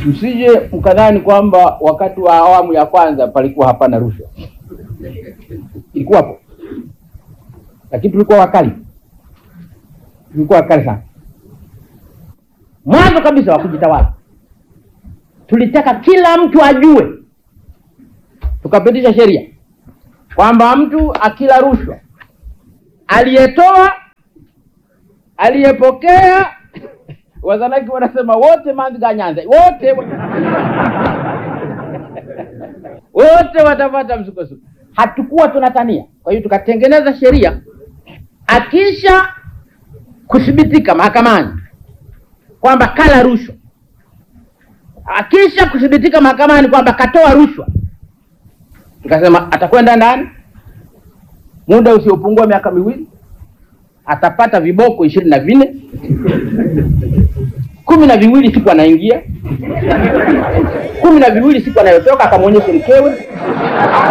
msije mkadhani kwamba wakati wa awamu ya kwanza palikuwa hapana rushwa, ilikuwapo, lakini tulikuwa wakali, tulikuwa wakali sana. Mwanzo kabisa wa kujitawala tulitaka kila mtu ajue, tukapitisha sheria kwamba mtu akila rushwa, aliyetoa, aliyepokea, Wazanaki wanasema wote manziganyanza wote wote watapata msukosuko. Hatukuwa tunatania. Kwa hiyo tukatengeneza sheria, akisha kuthibitika mahakamani kwamba kala rushwa, akisha kuthibitika mahakamani kwamba katoa rushwa, tukasema atakwenda ndani muda usiopungua miaka miwili, atapata viboko ishirini na vinne kumi na viwili siku anaingia, kumi na viwili siku anayotoka, akamwonyeshe mkewe